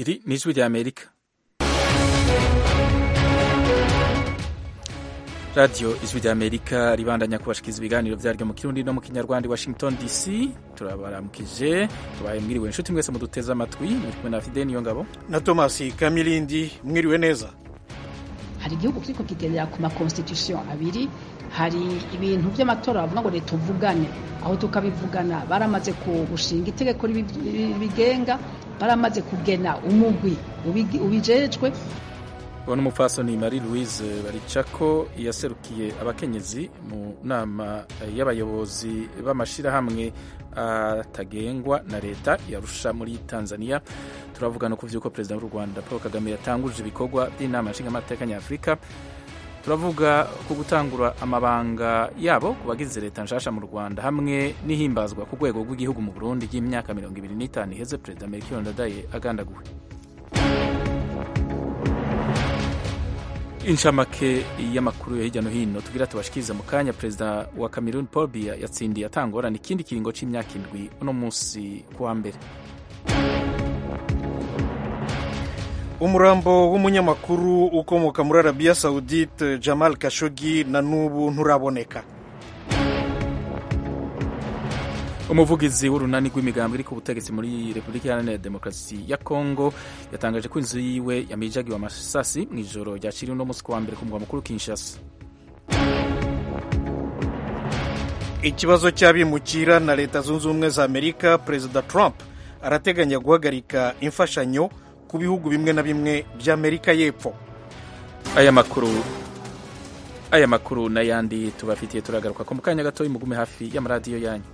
iri ni ijwi rya amerika radiyo ijwi rya amerika ribandanya kubashikiriza ibiganiro vyaryo mu kirundi no mu kinyarwanda washington dc turabaramukije tubaye mwiriwe inshuti mwese muduteze amatwi muri kumwe na fide niyo ngabo na tomasi kamilindi mwiriwe neza hari igihugu kiriko kigendera ku makonstitution abiri hari ibintu vy'amatora bavuga ngo leta uvugane aho tukabivugana baramaze gushinga itegeko ribigenga baramaze kugena umugwi ubijejwe uwo n'umupfasoni marie louise baricako yaserukiye abakenyezi mu nama y'abayobozi b'amashirahamwe atagengwa na leta yarusha muri tanzania turavuga no ku vy'uko perezida w'u rwanda paul kagame yatanguje ibikorwa by'inama nshingamateka nyafurika turavuga ku gutangura amabanga yabo ku bagize leta nshasha mu rwanda hamwe n'ihimbazwa ku rwego rw'igihugu mu burundi ry'imyaka mirongo ibiri n'itanu iheze perezida melchior ndadaye agandaguwe inshamake y'amakuru yo hirya no hino tugira tubashikirize mu kanya perezida wa cameroon paul biya yatsindiye atangorana ikindi kiringo c'imyaka indwi uno munsi kuwa mbere umurambo w'umunyamakuru ukomoka muri arabiya saudite jamal kashogi na n'ubu nturaboneka umuvugizi w'urunani rw'imigambi iri ku butegetsi muri repubulika iharanira demokarasi ya kongo yatangaje ko inzu yiwe yamijagiwe amasasi mu ijoro ryaciriwe uno munsi kuwa mbere ku mugwa mukuru kinshasa ikibazo cy'abimukira na leta zunze ubumwe za amerika perezida trump arateganya guhagarika imfashanyo ku bihugu bimwe na bimwe by'amerika y'epfo aya makuru aya makuru n'ayandi tubafitiye turagaruka ko mu kanya gatoya mugume hafi y'amaradiyo yanyu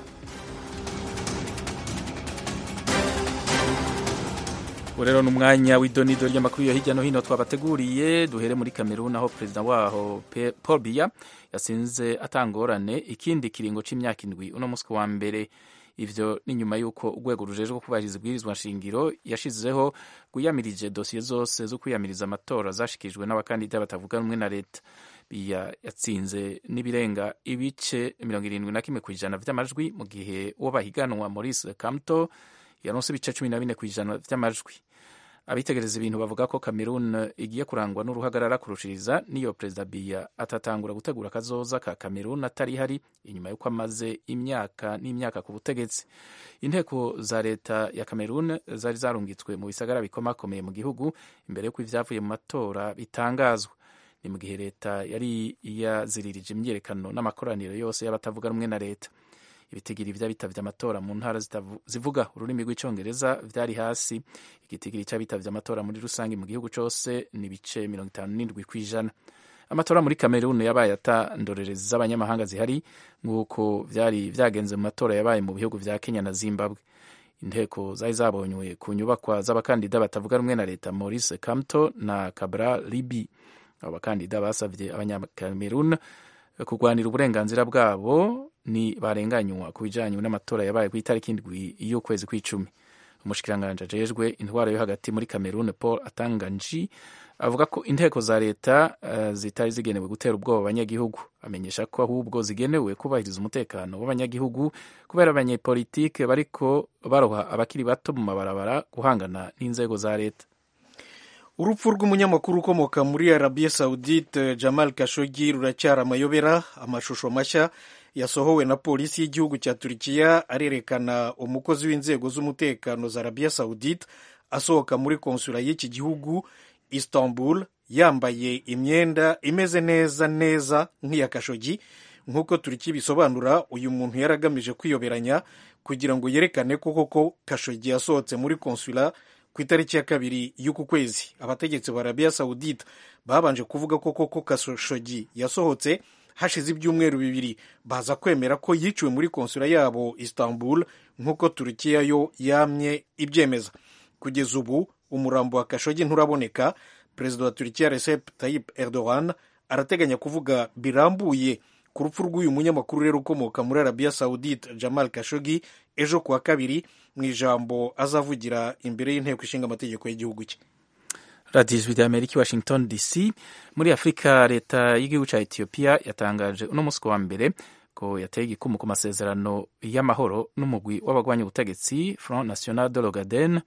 ubu rero ni umwanya w'idonido ry'amakuru yo hirya no hino twabateguriye duhere muri kamerun aho perezida waho paul biya yasinze atangorane ikindi kiringo c'imyaka indwi uno munsi wa mbere ivyo ni nyuma y'uko urwego rujejwe kubahiriza ibwirizwa nshingiro yashizeho rwiyamirije dosiye zose zo kwiyamiriza amatora zashikirijwe n'abakandida batavuga rumwe na leta biya yatsinze n'ibirenga ibice mirongo irindwi na kimwe ku ijana vy'amajwi mu gihe uwo bahiganwa maurice kamto yaronse ibice cumi na bine ku ijana vy'amajwi abitegereza ibintu bavuga ko cameroon igiye kurangwa n'uruhagarara kurushiriza niyo perezida biya atatangura gutegura akazoza ka cameroon atari hari inyuma y'uko amaze imyaka n'imyaka ku butegetsi inteko za leta ya cameroon zari zarungitswe mu bisagara bikomakomeye mu gihugu imbere y'uko ivyavuye mu matora bitangazwa ni mu gihe leta yari yaziririje imyiyerekano n'amakoraniro yose y'abatavuga rumwe na leta ibitigiri vy'abitavye amatora mu ntara zivuga ururimi rw'icongereza vyari hasi igitigiri c'abitavye amatora muri rusange mu gihugu cose ni bice mirongo itanu n'indwi kw'ijana amatora muri kameruni yabaye ata ndorerezi z'abanyamahanga zihari nk'uko vyari vyagenze mu matora yabaye mu bihugu vya kenya na zimbabwe inteko zari zabonywe ku nyubakwa z'abakandida batavuga rumwe na leta maurice kamto na kabra libi abo bakandida basavye abanyakamerun kurwanira uburenganzira bwabo ni barenganywa ku bijanye n'amatora yabaye ku itariki indwi y'ukwezi kw'icumi umushikiranganji ajejwe intwaro yo hagati muri cameroon paul atanganji avuga ko inteko za leta uh, zitari zigenewe gutera ubwoba abanyagihugu amenyesha ko ahubwo zigenewe kubahiriza umutekano w'abanyagihugu kubera abanyepolitike bariko baroha abakiri bato mu mabarabara guhangana n'inzego za leta urupfu rw'umunyamakuru ukomoka muri arabiya saudite jamal kashogi ruracyari amayobera amashusho mashya yasohowe na polisi y'igihugu cya turikiya arerekana umukozi w'inzego z'umutekano za arabiya saudite asohoka muri konsula y'iki gihugu istanbul yambaye imyenda imeze neza neza nk'iya kashogi nk'uko turikiya bisobanura uyu muntu yari agamije kwiyoberanya kugira ngo yerekane ko koko kashogi yasohotse muri konsula ku itariki ya kabiri y'uku kwezi abategetsi ba arabiya saudite babanje kuvuga ko koko kashogi yasohotse hashize ibyumweru bibiri baza kwemera ko yiciwe muri konsula yabo istanbul nk'uko turukiya yo yamye ibyemeza kugeza ubu umurambo wa kashogi nturaboneka perezida wa turikiya recep tayyip erdogan arateganya kuvuga birambuye ku rupfu rw'uyu munyamakuru rero ukomoka muri arabiya saudite jamal kashogi ejo kuwa kabiri mu ijambo azavugira imbere y'inteko ishinga amategeko y'igihugu cye radiyo ijwi ry'amerika i washington dc muri afurika leta y'igihugu cya etiyopiya yatangaje uno munsi wa mbere ko yateye igikumu ku masezerano y'amahoro n'umugwi w'abagwanya ubutegetsi front national de l'ogaden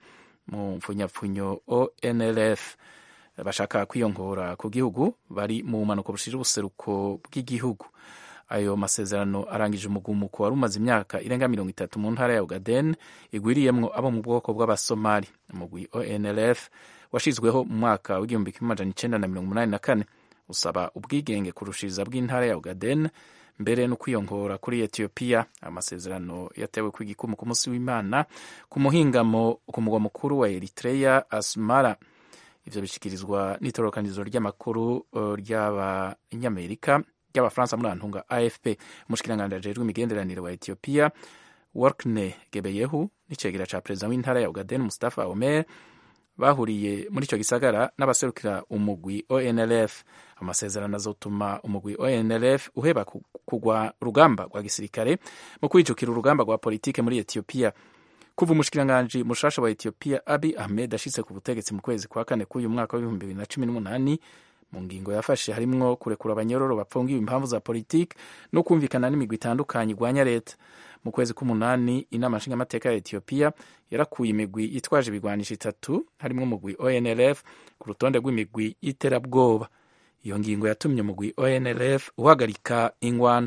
mu mfunyapfunyo onlf bashaka kwiyongora ku gihugu bari mu bumanuko bushira ubuseruko bw'igihugu ayo masezerano arangije umugumuko wari umaze imyaka irenga mirongo itatu mu ntara ya ugaden igwiriyemwo abo mu bwoko bw'abasomali umugwi onlf washizweho mu mwaka w'igihumbi kimwe amajana icenda na mirongo umunani na kane usaba ubwigenge kurushiriza bw'intara ya ugaden mbere no kwiyongora kuri etiyopiya amasezerano yatewe ku igikumu ku munsi w'imana ku muhingamo ku mugwa mukuru wa eritreya asmara ivyo bishikirizwa n'itororokanizo ry'amakuru uh, ry'abanyamerika ry'abafaransa muri antunga afp umushikiranganji ajejwe imigenderanire wa etiyopiya workne gebeyehu n'icegera ca perezida w'intara ya ugaden mustafa omer bahuriye muri ico gisagara n'abaserukira umugwi onlf amasezerano azotuma umugwi onlf uheba kugwa urugamba rwa gisirikare mu kwijukira urugamba rwa politike muri etiyopiya kuva umushikiranganji mushasha wa etiyopiya abi ahmed ashitse ku butegetsi mu kwezi kwa kane k'uyu mwaka w'ibihumbi bibiri na cumi n'umunani mu ngingo yafashe harimwo kurekura abanyororo bapfungiwe impamvu za politiki no kumvikana n'imigwi itandukanye igwanya leta mu kwezi k'umunani inama nshingamateka ya etiyopiya yarakuye imigwi yitwaje ibigwanisho itatu harimwo umugwi onlf ku rutonde rw'imigwi y'iterabwoba iyo ngingo yatumye umugwi onlf uhagarika ingwano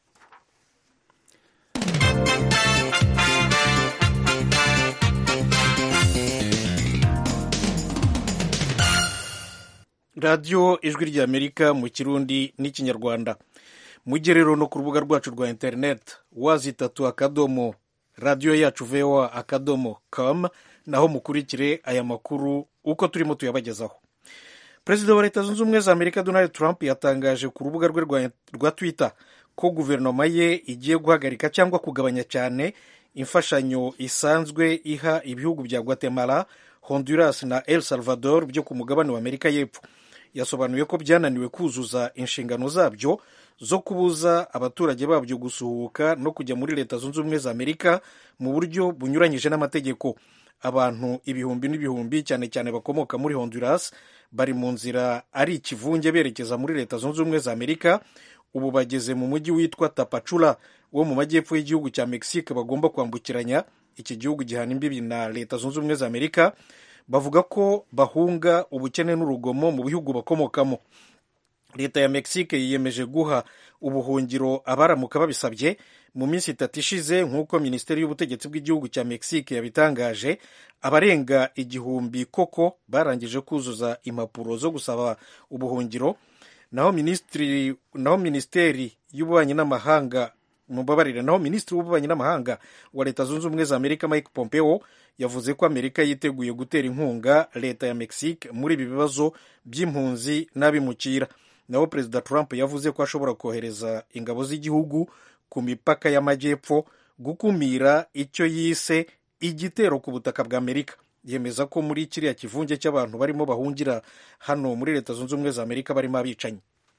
radiyo ijwi ry'amerika mu kirundi n'ikinyarwanda mujye rero no ku rubuga rwacu rwa interineti wazi itatu akadomo radiyo yacu voa akadomo com naho mukurikire aya makuru uko turimo tuyabagezaho perezida wa leta zunze ubumwe za amerika donald trump yatangaje ku rubuga rwe rwa twitter ko guverinoma ye igiye guhagarika cyangwa kugabanya cyane imfashanyo isanzwe iha ibihugu bya guatemala honduras na el salvador byo ku mugabane wa amerika y'epfo yasobanuye ko byananiwe kuzuza inshingano zabyo zo kubuza abaturage babyo gusuhuka no kujya muri leta zunze ubumwe za amerika mu buryo bunyuranyije n'amategeko abantu ibihumbi n'ibihumbi cyane cyane bakomoka muri honduras bari mu nzira ari ikivunge berekeza muri leta zunze ubumwe za amerika ubu bageze mu mujyi witwa tapacula wo mu majyepfo y'igihugu cya mexique bagomba kwambukiranya iki gihugu gihana imbibi na leta zunze ubumwe za amerika bavuga ko bahunga ubukene n'urugomo mu bihugu bakomokamo leta ya mexique yiyemeje guha ubuhungiro abaramuka babisabye mu minsi itatu ishize nk'uko minisiteri y'ubutegetsi bw'igihugu cya mexique yabitangaje abarenga igihumbi koko barangije kuzuza impapuro zo gusaba ubuhungiro naho minisitiri naho minisiteri y'ububanyi n'amahanga mubabarire naho minisitiri w'ububanyi n'amahanga wa leta zunze ubumwe za amerika mike pompeo yavuze ko amerika yiteguye gutera inkunga leta ya mexique muri ibi bibazo by'impunzi n'abimukira naho perezida trump yavuze ko ashobora kohereza ingabo z'igihugu ku mipaka y'amajyepfo gukumira icyo yise igitero ku butaka bwa amerika yemeza ko muri kiriya kivunge cy'abantu barimo bahungira hano muri leta zunze ubumwe za amerika barimo abicanyi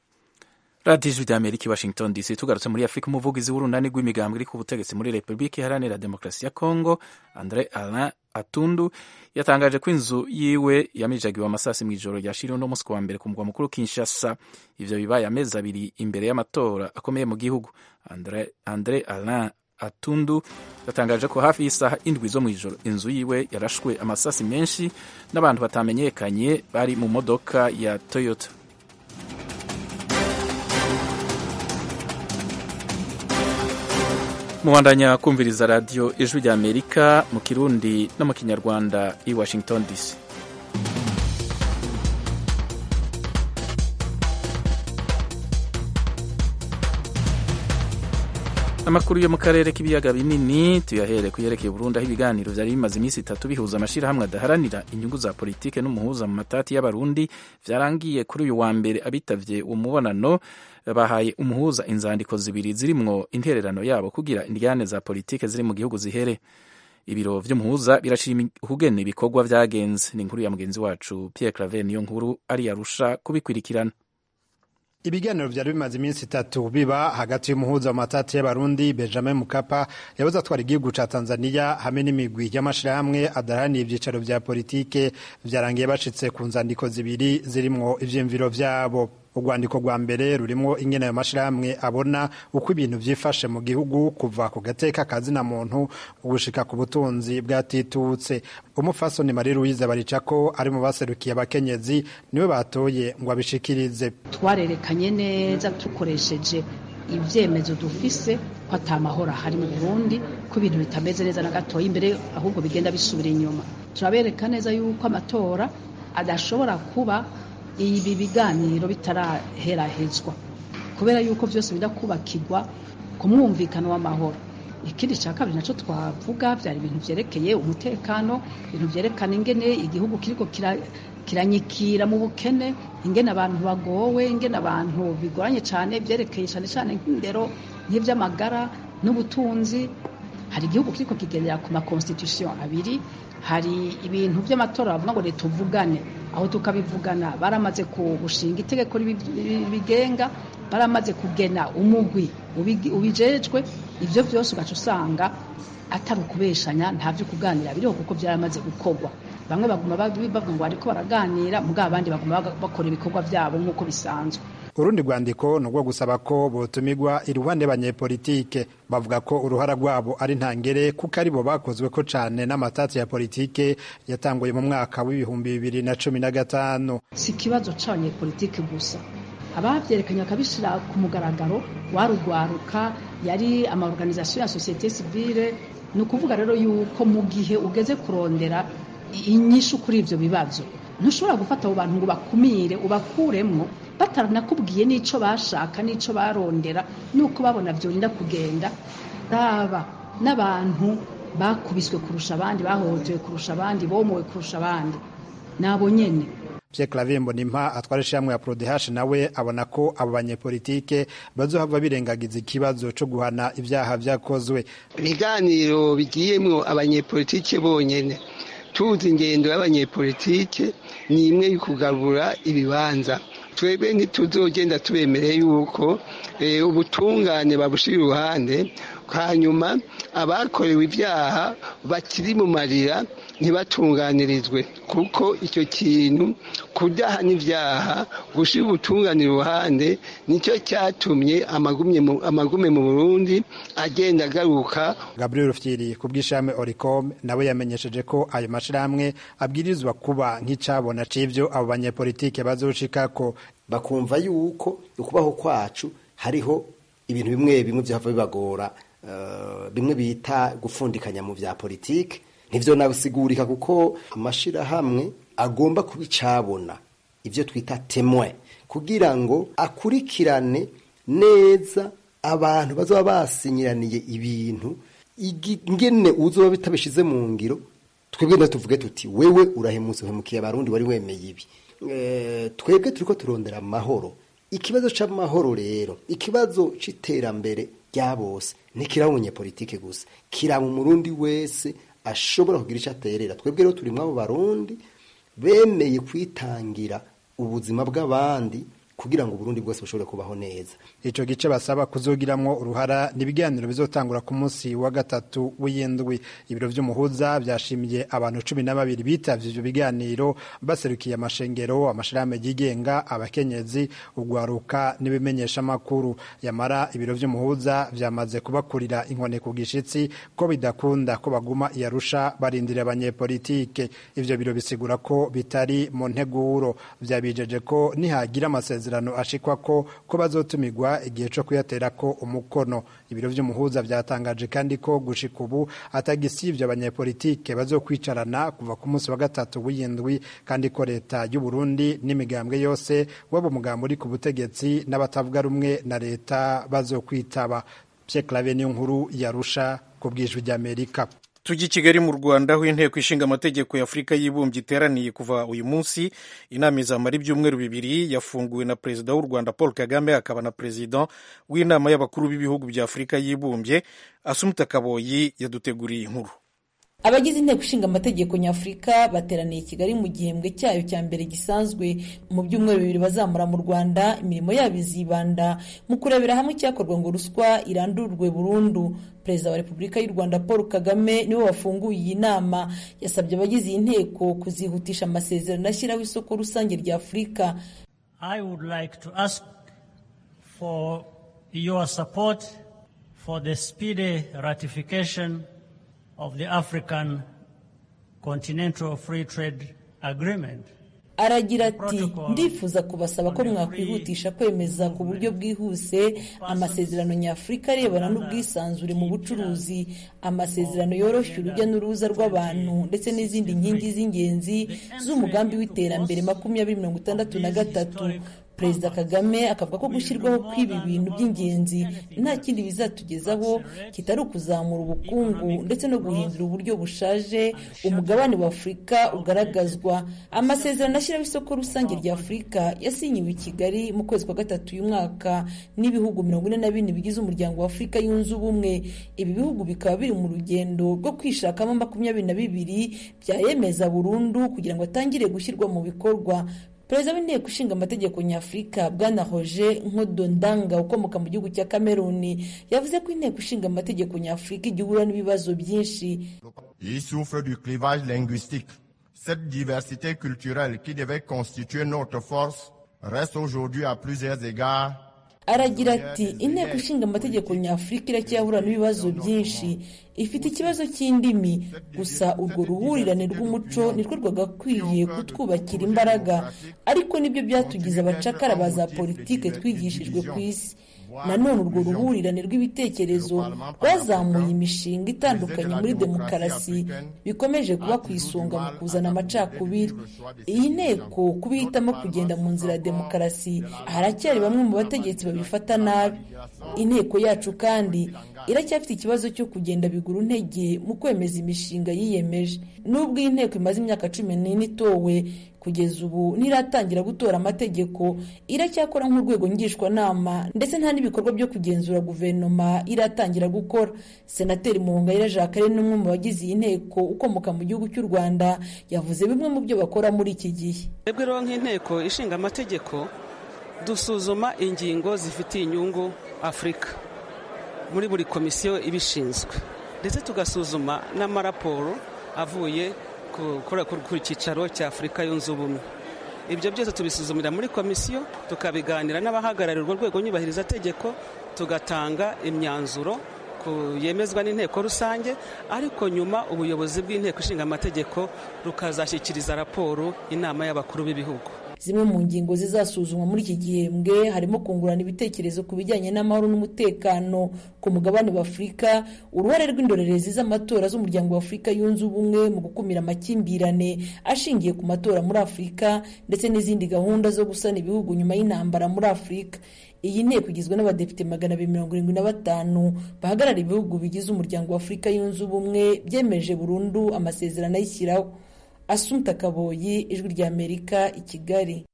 radiyo ijwi rya amerika i washington dc tugarutse muri afurika umuvugizi w'urunani rw'imigambwe iri ku butegetsi muri repubulika iharanira demokarasi ya congo andre alain atundu yatangaje ko inzu yiwe yamijagiwe amasasi mu ijoro ryashiriwe uno munsi wa mbere ku mugwa mukuru kinshasa ivyo bibaye amezi abiri imbere y'amatora akomeye mu gihugu andre, andre alain atundu yatangaje ko hafi y'isaha indwi zo mu ijoro inzu yiwe yarashwe amasasi menshi n'abantu batamenyekanye bari mu modoka ya toyota mubandanya kumviriza radiyo ijwi rya amerika mu kirundi no mu kinyarwanda i washington dc amakuru yo mu karere k'ibiyaga binini tuyahere kuyerekeye Burundi aho ibiganiro vyari bimaze iminsi itatu bihuza amashirahamwe adaharanira inyungu za politike n'umuhuza mu matati y'abarundi vyarangiye kuri uyu wa mbere abitavye uwo mubonano bahaye umuhuza inzandiko zibiri zirimwo intererano yabo kugira indyane za politike ziri mu gihugu zihere ibiro vy'umuhuza birashima ukugena ibikorwa vyagenze ni inkuru ya mugenzi wacu Pierre Claver niyo nkuru ari yarusha kubikurikirana ibiganiro vyari bimaze iminsi itatu biba hagati y'umuhuza wa matati y'abarundi benjamin mukapa yabuze atwara igihugu ca tanzania hamwe n'imigwi y'amashirahamwe adaharaniye ivyicaro vya politike vyarangiye bashitse ku nzandiko zibiri zirimwo ivyiyumviro vyabo urwandiko rwa mbere rurimo ingene ayo mashirahamwe abona uko ibintu vyifashe mu gihugu kuva ku gateka kazina muntu gushika ku butunzi bwatitutse umufasoni Marie Louise Baricako ari mu baserukiye abakenyezi niwe batoye ngo abishikirize twarerekanye neza dukoresheje ibyemezo dufise ko atamahoro ahari mu Burundi ko ibintu bitameze neza na gatoya imbere ahubwo bigenda bisubira inyuma turabereka neza yuko amatora adashobora kuba ibi biganiro bitaraherahezwa kubera yuko byose bijya kubakirwa ku mwumvikano w'amahoro ikindi cya kabiri nacyo twavuga byari ibintu byerekeye umutekano ibintu byerekana ingene igihugu kiriko kiranyikira mu bukene ingene abantu bagowe ingene abantu bigoranye cyane byerekeye cyane cyane nk'indero nk'iby'amagara n'ubutunzi hari igihugu kiriko kigendera ku makonstitution abiri hari ibintu by'amatora bavuga ngo leta tuvugane aho tukabivugana baramaze gushinga itegeko ribigenga baramaze kugena umugwi ubijejwe ibyo byose ugaca usanga atari ukubeshanya nta byo kuganira biriho kuko byaramaze gukorwa bamwe baguma bavuga ngo bariko baraganira mugabo abandi baguma bakora ibikorwa byabo nk'uko bisanzwe urundi rwandiko ni urwo gusaba ko botumirwa iruhande y'abanyepolitike bavuga ko uruhara rwabo ari ntangere kuko aribo bakozwe ko cane n'amatati ya politike yatanguye mu mwaka w'ibihumbi bibiri na cumi na gatanu si ikibazo c'abanyepolitike gusa abavyerekanye bakabishira ku mugaragaro warugwaruka yari amaorganisation ya societe civile ni ukuvuga rero yuko mu gihe ugeze kurondera inyishu kuri ivyo bibazo ntushobora gufata abo bantu ngo bakumire ubakuremwo bataranakubwiye n'ico bashaka n'ico barondera nuko babona vyorinda kugenda raba n'abantu bakubiswe kurusha abandi bahohotewe kurusha abandi bomowe kurusha abandi nabo nyene Pierre Claver Mbonimpa atwara ishyirahamwe ya Prodehash nawe abona ko abo banyepolitike bazohava birengagiza ikibazo co guhana ibyaha vyakozwe ibiganiro bigiyemwo abanyepolitike bonyene tuzi ingendo y'abanyepolitike ni imwe y'ukugabura ibibanza twebwe ntituzogenda tubemereye yuko ubutungane babushira iruhande hanyuma abakorewe ibyaha bakiri mu marira ntibatunganirizwe kuko icyo kintu kudaha n'ibyaha gushyira ubutungane iruhande nicyo cyatumye amagume mu burundi agenda agaruka gabriel rufyiri ku bw'ishami oricom nawe yamenyesheje ko ayo mashyirahamwe abwirizwa kuba nk'icyabona c'ivyo abo banyepolitike bazoshikako bakumva yuko ukubaho kwacu hariho ibintu bimwe bimwe byava bibagora bimwe bita gupfundikanya mu bya politiki ntivyo nabisigurika kuko amashirahamwe agomba kubicabona ivyo twita temwe kugira ngo akurikirane neza abantu bazaba basinyiraniye ibintu ingene uzoba bitabishize mu ngiro twebwe tuvuge tuti wewe urahemutse uhemukiye abarundi wari wemeye ibi twebwe turiko turondera amahoro ikibazo c'amahoro rero ikibazo c'iterambere rya bose ntikiraba umunyepolitike gusa kiraba umurundi wese ashobora kugira icyo aterera twebwe rero turi abo barundi bemeye kwitangira ubuzima bw'abandi kugira ngo uburundi bwose bushobore kubaho neza ico gice basaba kuzogiramwo uruhara n'ibiganiro bizotangura ku munsi wa gatatu w'iyindwi ibiro vy'umuhuza vyashimiye abantu cumi na babiri bitavye ivyo biganiro baserukiye amashengero amashirahamwe yigenga abakenyezi ugwaruka n'ibimenyesha makuru yamara ibiro vy'umuhuza vyamaze kubakurira inkone ku gishitsi ko bidakunda ko baguma iyarusha barindira abanyepolitike ivyo biro bisigura ko bitari mu nteguro vyabijeje ko nihagira amasezerano amasezerano ashikwa ko ko bazotumirwa igihe co kuyaterako umukono ibiro vy'umuhuza vyatangaje kandi ko gushika ubu atagisivyo abanyepolitike bazokwicarana kuva ku munsi wa gatatu w'iyindwi kandi ko leta y'u Burundi n'imigambwe yose waba umugambo uri ku butegetsi n'abatavuga rumwe na leta bazokwitaba Pierre Claver niyo nkuru yarusha ku bwijwi ry'Amerika tujya i kigali mu rwanda aho inteko ishinga amategeko ya afurika y'ibumbye iteraniye kuva uyu munsi inama izamara ibyumweru bibiri yafunguwe na perezida w'u rwanda paul kagame akaba na perezida w'inama y'abakuru b'ibihugu bya afurika y'ibumbye asumuta kaboyi yaduteguriye inkuru abagize inteko ishinga amategeko nyafurika bateraniye i kigali mu gihembwe cyayo cya mbere gisanzwe mu byumweru bibiri bazamura mu rwanda imirimo yabo izibanda mu kurebera hamwe icyakorwa ngo ruswa irandurwe burundu perezida wa repubulika y'u rwanda paul kagame niwe wafunguye iyi nama yasabye abagize iyi nteko kuzihutisha amasezerano ashyiraho isoko rusange rya afurika I would like to ask for your support for the speedy ratification of the African Continental Free Trade Agreement. aragira ati ndifuza kubasaba ko mwakwihutisha kwemeza ku buryo bwihuse amasezerano nyafurika arebana n'ubwisanzure mu bucuruzi amasezerano yoroshya urujya n'uruza rw'abantu ndetse n'izindi nkingi z'ingenzi z'umugambi w'iterambere makumyabiri mirongo itandatu na gatatu perezida kagame akavuga ko gushyirwaho kw'ibi bintu by'ingenzi nta kindi bizatugezaho kitari ukuzamura ubukungu ndetse no guhindura uburyo bushaje umugabane wa afurika ugaragazwa amasezerano ashyiraho isoko rusange rya afurika yasinyiwe i kigali mu kwezi kwa gatatu uyu mwaka n'ibihugu mirongo ine na bine bigize umuryango wa afurika yunze ubumwe ibi bihugu bikaba biri mu rugendo rwo kwishakamo makumyabiri na bibiri byayemeza burundu kugira ngo atangire gushyirwa mu bikorwa perezida w'inteko ishinga amategeko nyafurika bwana roger nkodondanga ukomoka mu gihugu cya kameruni yavuze ko inteko ishinga amategeko nyafurika igihura n'ibibazo byinshi Il souffre du clivage linguistique. Cette diversité culturelle qui devait constituer notre force reste aujourd'hui à plusieurs égards aragira ati inteko ishinga amategeko nyafurika iracyahura n'ibibazo byinshi ifite ikibazo cy'indimi gusa urwo ruhurirane rw'umuco nirwo rwagakwiye kutwubakira imbaraga ariko nibyo byatugize abacakara ba za politike twigishijwe ku isi nanone urwo ruhurirane rw'ibitekerezo rwazamuye imishinga itandukanye muri demokarasi bikomeje kuba ku isonga mu kuzana amacakubiri iyi nteko kuba ihitamo kugenda mu nzira ya demokarasi haracyari bamwe mu bategetsi babifata nabi inteko yacu kandi iracyafite ikibazo cyo kugenda bigura intege mu kwemeza imishinga yiyemeje nubwo iyi nteko imaze imyaka cumi n'ine itowe kugeza ubu ntiratangira gutora amategeko iracyakora nk'urwego ngishwanama ndetse nta n'ibikorwa byo kugenzura guverinoma iratangira gukora senateri muhongayire jacques ni umwe mu bagize iyi nteko ukomoka mu gihugu cy'u rwanda yavuze bimwe mu byo bakora muri iki gihe twebwe rero nk'inteko ishinga amategeko dusuzuma ingingo zifitiye inyungu afurika muri buri komisiyo ibishinzwe ndetse tugasuzuma n'amaraporo avuye ku cyicaro cya afurika yunze ubumwe ibyo byose tubisuzumira muri komisiyo tukabiganira n'abahagarariye urwo rwego nyubahirizategeko tugatanga imyanzuro yemezwa n'inteko rusange ariko nyuma ubuyobozi bw'inteko ishinga amategeko rukazashyikiriza raporo inama y'abakuru b'ibihugu zimwe mu ngingo zizasuzumwa muri iki gihembwe harimo kungurana ibitekerezo ku bijyanye n'amahoro n'umutekano ku mugabane wa afurika uruhare rw'indorerezi z'amatora z'umuryango wa afurika yunze ubumwe mu gukumira amakimbirane ashingiye ku matora muri afurika ndetse n'izindi gahunda zo gusana ibihugu nyuma y'intambara muri afurika iyi nteko igizwe n'abadepite magana abiri mirongo irindwi na batanu bahagarara ibihugu bigize umuryango wa afurika yunze ubumwe byemeje burundu amasezerano ayishyiraho asumta kaboyi ijwi ry'amerika i kigali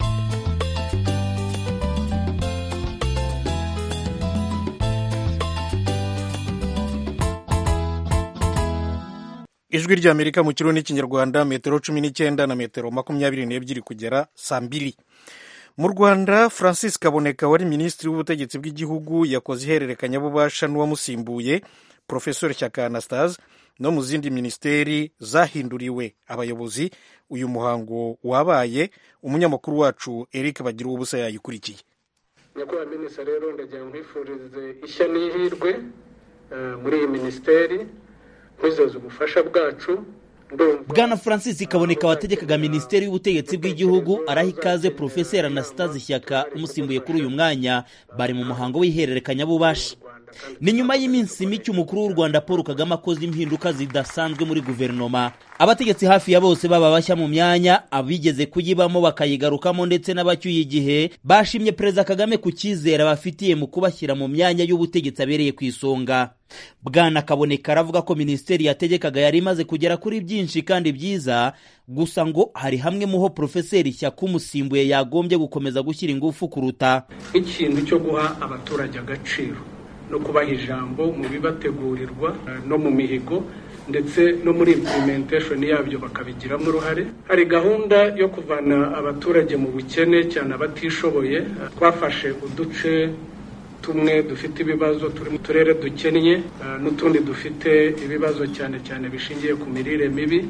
ijwi ry'amerika mu kirundi n'ikinyarwanda metero cumi n'icyenda na metero makumyabiri n'ebyiri kugera saa mbiri mu rwanda francis kaboneka wari minisitiri w'ubutegetsi bw'igihugu yakoze ihererekanyabubasha n'uwamusimbuye profesor shyaka anastase no mu zindi minisiteri zahinduriwe abayobozi uyu muhango wabaye umunyamakuru wacu eric bagira ubusa yayikurikiye nyakubahwa minisitiri rero ndagira ngo nkwifurize ishya n'ihirwe muri iyi minisiteri nkwizeza ubufasha bwacu bwana francis kaboneka wategekaga minisiteri y'ubutegetsi bw'igihugu araha ikaze porofeseri anastase shyaka umusimbuye kuri uyu mwanya bari mu muhango w'ihererekanyabubasha ni nyuma y'iminsi mike umukuru w'u rwanda paul kagame akoze impinduka zidasanzwe muri guverinoma abategetsi hafi ya bose baba bashya mu myanya abigeze kuyibamo bakayigarukamo ndetse n'abacyuye igihe bashimye perezida kagame ku cyizere abafitiye mu kubashyira mu myanya y'ubutegetsi abereye ku isonga bwana kaboneka aravuga ko minisiteri yategekaga yari imaze kugera kuri byinshi kandi byiza gusa ngo hari hamwe muho porofeseri shyaka umusimbuye yagombye gukomeza gushyira ingufu kuruta ikintu cyo guha abaturage agaciro no kubaha ijambo mu bibategurirwa no mu mihigo ndetse no muri implementation yabyo bakabigiramo uruhare hari gahunda yo kuvana abaturage mu bukene cyane abatishoboye twafashe uduce tumwe dufite ibibazo turi mu turere dukennye n'utundi dufite ibibazo cyane cyane bishingiye ku mirire mibi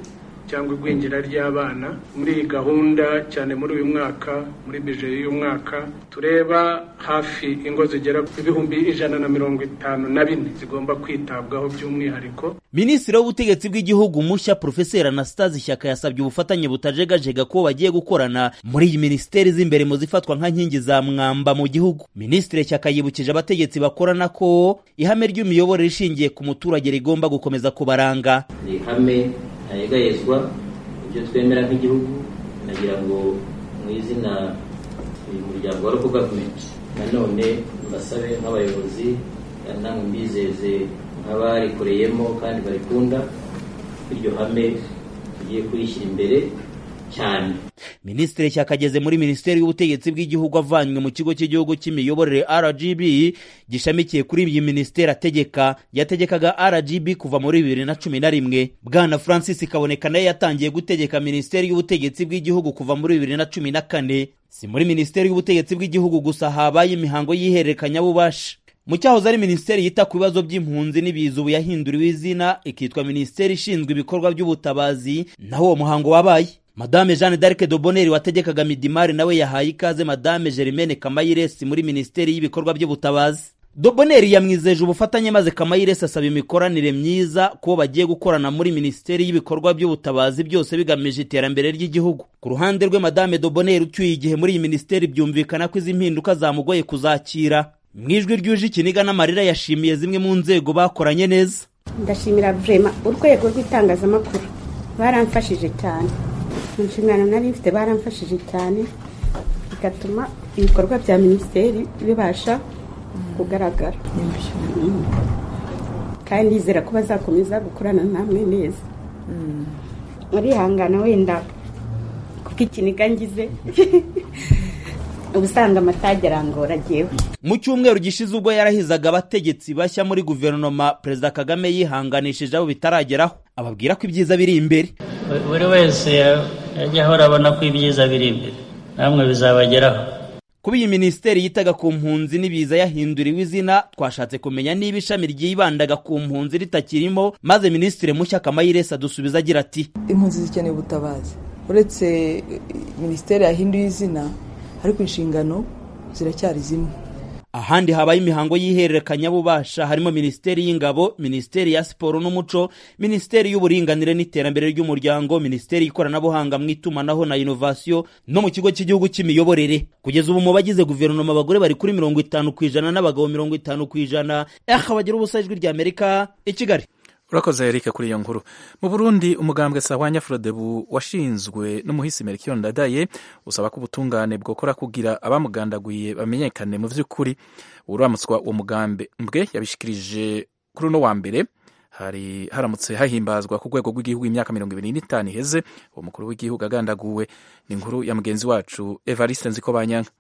cyangwa igwingira ry'abana muri iyi gahunda cyane muri uyu mwaka muri bije y'uyu mwaka tureba hafi ingo zigera ku ibihumbi ijana na mirongo itanu na bine zigomba kwitabwaho by'umwihariko minisitiri w'ubutegetsi bw'igihugu mushya porofeseri anastase ishyaka yasabye ubufatanye butajegajega ko bagiye gukorana muri iyi minisiteri z'imbere mu zifatwa nka nkingi za mwamba mu gihugu minisitiri shyaka yibukije abategetsi bakorana ko ihame ry'imiyoborere ishingiye ku muturage rigomba gukomeza kubaranga ni ihame ntayegayezwa ibyo twemera nk'igihugu nagira ngo mu izina uyu muryango wa local government nanone mbasabe nk'abayobozi namwe mbizeze nk'abarikoreyemo kandi barikunda iryo hame tugiye kurishyira imbere cyane minisitiri shyaka ageze muri minisiteri y'ubutegetsi bw'igihugu avanywe mu kigo cy'igihugu cy'imiyoborere rgb gishamikiye kuri iyi minisiteri ategeka yategekaga rgb kuva muri bibiri na cumi na rimwe bwana francis kaboneka nawe yatangiye gutegeka minisiteri y'ubutegetsi bw'igihugu kuva muri bibiri na cumi na kane si muri minisiteri y'ubutegetsi bw'igihugu gusa habaye imihango y'ihererekanyabubasha mu cyahoze ari minisiteri yita ku bibazo by'impunzi n'ibiza ubu yahinduriwe izina ikitwa minisiteri ishinzwe ibikorwa by'ubutabazi naho uwo muhango wabaye madame jeanne d'arc de bonheur wategekaga midimari nawe yahaye ikaze madame germaine kamayiresi muri minisiteri y'ibikorwa by'ubutabazi doboneri yamwizeje ubufatanye maze kamayiresi asaba imikoranire myiza kubo bagiye gukorana muri minisiteri y'ibikorwa by'ubutabazi byose bigamije iterambere ry'igihugu ku ruhande rwe madame doboneri ucyuye igihe muri iyi minisiteri byumvikana ko izi mpinduka zamugoye kuzakira mu ijwi ryuje ikiniga n'amarira yashimiye zimwe mu nzego bakoranye neza ndashimira vurema urwego rw'itangazamakuru baramfashije cyane mu nshingano nari mfite baramfashije cyane bigatuma ibikorwa bya minisiteri bibasha kugaragara kandi ndizera ko bazakomeza gukorana namwe neza murihangana wenda kuko ikiniga ngize ubusanga amatage arangora agiyeho mu cyumweru gishize ubwo yarahizaga abategetsi bashya muri guverinoma perezida kagame yihanganishije abo bitarageraho ababwira ko ibyiza biri imbere buri wese yajya ahora abona ko ibyiza biri imbere namwe bizabageraho kuba iyi minisiteri yitaga ku mpunzi n'ibiza yahinduriwe izina twashatse kumenya niba ishami ryibandaga ku mpunzi ritakirimo maze minisitiri mushya kamayiresi adusubiza agira ati impunzi zikeneye ubutabazi uretse minisiteri yahinduye izina ariko inshingano ziracyari zimwe ahandi habaye imihango y'ihererekanyabubasha harimo minisiteri y'ingabo minisiteri ya siporo n'umuco minisiteri y'uburinganire n'iterambere ry'umuryango minisiteri y'ikoranabuhanga mu itumanaho na inovasiyo no mu kigo cy'igihugu cy'imiyoborere kugeza ubu mu bagize guverinoma abagore bari kuri mirongo itanu ku ijana n'abagabo mirongo itanu ku ijana aha bagira ubusa ijwi ry'amerika i kigali urakoze erike kuri iyo nkuru mu burundi umugambwe sahwanya frodebu washinzwe n'umuhisi melchior ndadaye usaba ko ubutungane bwokora kugira abamugandaguye bamenyekane mu by'ukuri uramutswa uwo mugambi mbwe yabishikirije kuri uno wa mbere hari haramutse hahimbazwa ku rwego rw'igihugu imyaka mirongo ibiri n'itanu iheze uwo mukuru w'igihugu agandaguwe ni inkuru ya mugenzi wacu evariste nziko banyanga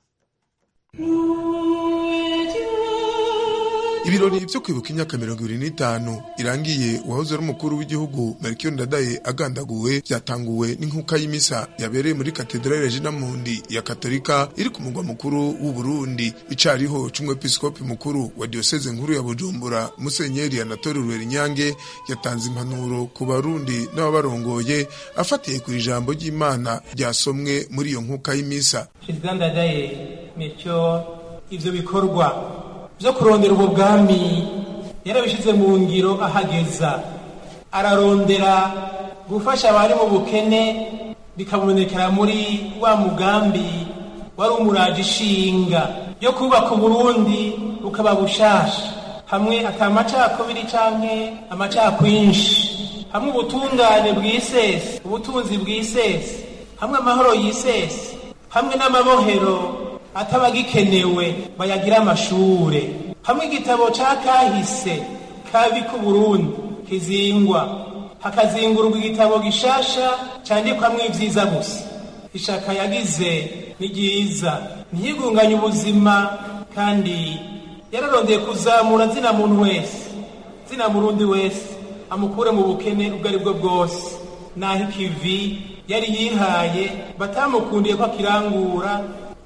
ibirori byo kwibuka imyaka mirongo ibiri n'itanu irangiye uwahoze ari umukuru w'igihugu melchior ndadaye agandaguwe byatanguwe n'inkuka y'imisa yabereye muri katedrale regina mundi ya katolika iri ku mugwa mukuru w'u burundi icariho c'umwepiskopi mukuru wa diyoseze nkuru ya bujumbura musenyeri anatole rwerinyange yatanze impanuro ku barundi n'ababarongoye afatiye ku ijambo ry'imana ryasomwe muri iyo nkuka y'imisa perezida ndadaye melchior ivyo bikorwa byo kurondera ubwo bwami yarabishyize mu ngiro ahageza ararondera gufasha abari mu bukene bikabonekera muri wa mugambi wari umuraje ishinga yo kubaka uburundi bukaba bushasha hamwe atamacakubiri canke amacakwinshi hamwe ubutungane bwisese ubutunzi bwisese hamwe amahoro yisese hamwe n'amabohero atabagikenewe bayagira amashure hamwe igitabo ca kahise kabi ku Burundi kizingwa hakazingurwa igitabo gishasha candikwamwo ivyiza gusa ishaka yagize ni ryiza ntiyigunganye ubuzima kandi yararondeye kuzamura zina muntu wese zina murundi wese amukure mu bukene ubwo ari bwo bwose naho ikivi yari yihaye batamukundiye ko akirangura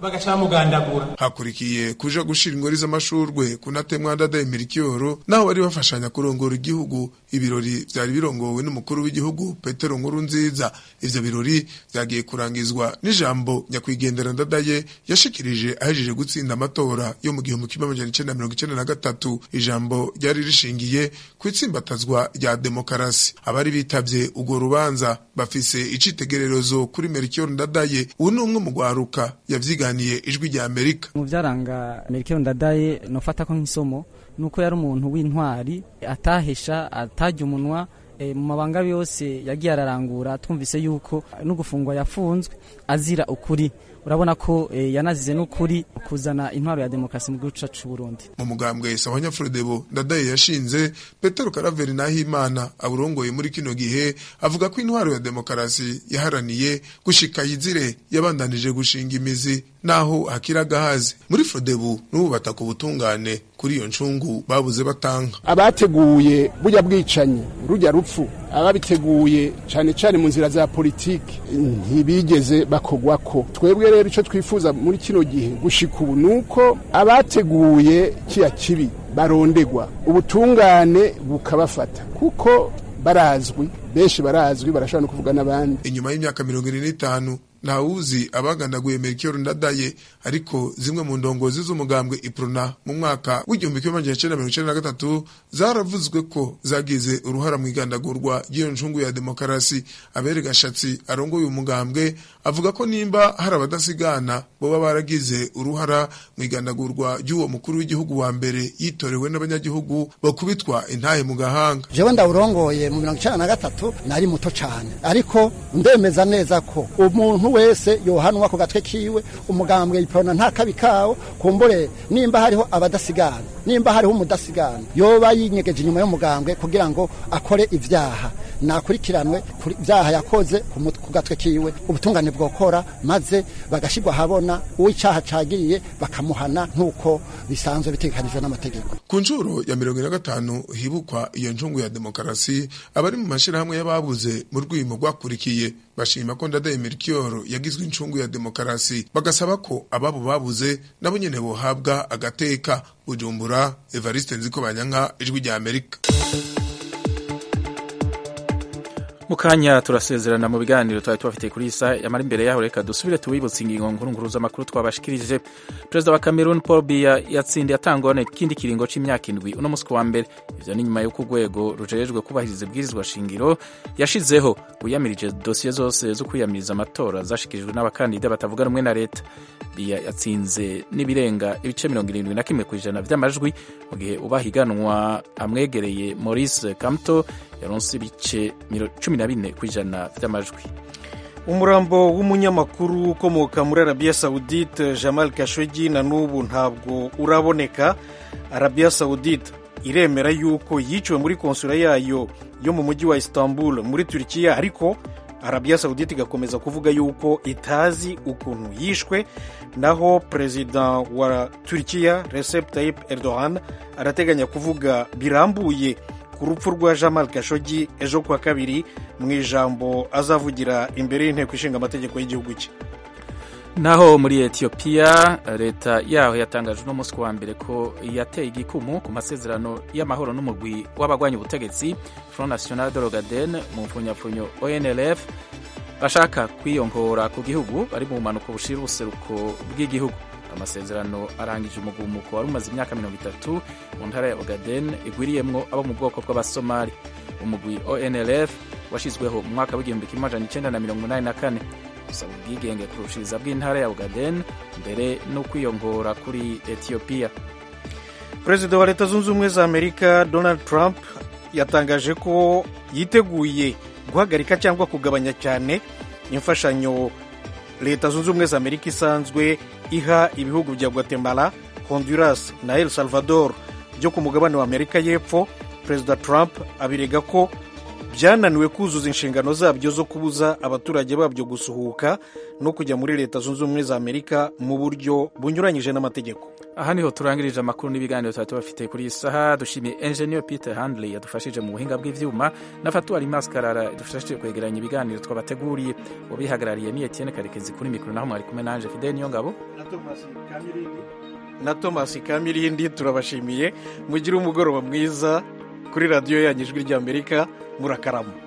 bagaca bamugandagura hakurikiye kuja gushira ingori z'amashurwe kunatemwa ndadaye mirikiyoro naho bari bafashanya kurongora igihugu ibirori vyari birongowe n'umukuru w'igihugu petero nkuru nziza ivyo birori vyagiye kurangizwa n'ijambo nyakwigendera ndadaye yashikirije ahejeje gutsinda amatora yo mu gihumbi kimwe amajana icenda mirongo icenda na gatatu ijambo ryari rishingiye ku itsimbatazwa rya demokarasi abari bitavye urwo rubanza bafise icitegererezo kuri merikiyoro ndadaye ubu ni umwe mu gwaruka yavyiganiye ijwi rya amerika mu byaranga merikiyoro ndadaye nofata ko nk'isomo nuko yari umuntu w'intwari atahesha atajya umunwa mu mabanga yose yagiye ararangura twumvise yuko no gufungwa yafunzwe azira ukuri urabona ko yanazize n'ukuri kuzana intwaro ya demokarasi mu gihugu cyacu Burundi mu mugambwe Sawanya Frodebo ndadaye yashinze Petero Karaveri Nahimana aburongoye muri kino gihe avuga ko intwaro ya demokarasi yaharaniye gushika yizire yabandanije gushinga imizi naho hakira gahazi muri Frodebo n'ubu bataka ubutungane kuri iyo ncungu babuze batanga abateguye burya bwicanyi rujya rupfu ababiteguye cyane cyane mu nzira za politiki ntibigeze bakogwako twebwe rero icyo twifuza muri kino gihe gushika ubu nuko abateguye kiya kibi barondegwa ubutungane bukabafata kuko barazwi benshi barazwi barashobora no kuvuga n'abandi inyuma y'imyaka mirongo ine n'itanu ntawuzi abagandaguye Melchior Ndadaye ariko zimwe mu ndongozi z'umugambwe Iprona mu mwaka w'igihumbi kimwe magana cyenda mirongo icyenda na gatatu zaravuzwe ko zagize uruhara mu igandagurwa ry'iyo ncungu ya demokarasi abere gashatsi arongoye umugambwe avuga ko nimba hari abadasigana boba baragize uruhara mu igandagurwa ry'uwo mukuru w'igihugu wa mbere yitorewe n'abanyagihugu bakubitwa intahe mu gahanga jewe ndawurongoye mu mirongo icyenda na gatatu nari muto cyane ariko ndemeza neza ko umuntu wese yohanwa ku gatwe kiwe umugambwe iprona nta kabi kawo kumbure nimba hariho abadasigana nimba hariho umudasigana yoba yinyegeje inyuma y'umugambwe kugira ngo akore ivyaha nakurikiranwe kuri ivyaha yakoze ku gatwe kiwe ubutungane bwokora maze bagashirwa habona uw'icaha cagiriye bakamuhana nk'uko bisanzwe bitegekanijwe n'amategeko ku nshuro ya mirongo ine na gatanu hibukwa iyo ncungu ya demokarasi abari mu mashirahamwe y'ababuze mu rwimo rwakurikiye bashima ko ndadaye Melchior yagizwe incungu ya demokarasi bagasaba ko ababo babuze nabo nyene bohabwa agateka Bujumbura Evariste Nziko Banyanka ijwi rya Amerika mukanya turasezerana mu biganiro twari tubafitiye kuri isa yamara imbere yaho reka dusubire tubibutse ingingo nkuru nkuru z'amakuru twabashikirije perezida wa Cameroon Paul Biya yatsindiye atangone ikindi kiringo c'imyaka indwi uno musi wa mbere ivyo ni nyuma y'uko urwego rujejwe kubahiriza ibwirizwa shingiro yashizeho wiyamirije dosiye zose zo kwiyamiriza amatora zashikirijwe n'abakandida batavuga rumwe na leta Biya yatsinze n'ibirenga ibice mirongo irindwi na kimwe ku ijana vy'amajwi mu gihe ubahiganwa amwegereye Maurice Kamto yaronse ibice cumi na bine ku ijana vy'amajwi umurambo w'umunyamakuru ukomoka muri arabiya sawudite jamal kashogi na n'ubu ntabwo uraboneka arabiya sawudite iremera yuko yiciwe muri konsula yayo yo mu mujyi wa istanbul muri turikiya ariko arabiya sawudite igakomeza kuvuga yuko itazi ukuntu yishwe naho perezida wa turikiya recep tayyip erdogan arateganya kuvuga birambuye ku rupfu rwa jamal kashogi ejo kuwa kabiri mu ijambo azavugira imbere y'inteko ishinga amategeko y'igihugu cye naho muri etiyopiya leta yaho yatangaje uno munsi wa mbere ko yateye igikumu ku masezerano y'amahoro n'umugwi w'abagwanya ubutegetsi front national de l'ogaden mu mfunyapfunyo onlf bashaka kwiyongora ku gihugu bari mu mpanuka bushira ubuseruko bw'igihugu amasezerano arangije umugumuko wari umaze imyaka mirongo itatu mu ntara ya ogaden igwiriyemwo abo mu bwoko bw'abasomali umugwi onlf washyizweho mu mwaka w'igihumbi kimwe amajana icyenda na mirongo inani na kane gusaba ubwigenge kurushiriza bw'intara ya ogaden mbere no kwiyongora kuri etiyopiya perezida wa leta zunze ubumwe za amerika donald trump yatangaje ko yiteguye guhagarika cyangwa kugabanya cyane imfashanyo leta zunze ubumwe za amerika isanzwe iha ibihugu bya guatemala honduras na el salvador byo ku mugabane wa amerika y'epfo perezida trump abirega ko byananiwe kuzuza inshingano zabyo zo kubuza abaturage babyo gusuhuka no kujya muri leta zunze ubumwe za amerika mu buryo bunyuranyije n'amategeko aha niho turangirije amakuru n'ibiganiro tuba tubafite kuri iyi saha dushimiye engineer peter handley yadufashije mu buhinga bw'ivyuma na fatuwari maskarara yadufashije kwegeranya ibiganiro twabateguriye ubihagarariye ni etienne karekezi kuri mikoro naho mwari kumwe nanje fidel niyo ngabo na thomas kamirindi turabashimiye mugire umugoroba mwiza kuri radiyo yanyu ijwi ry'amerika murakarama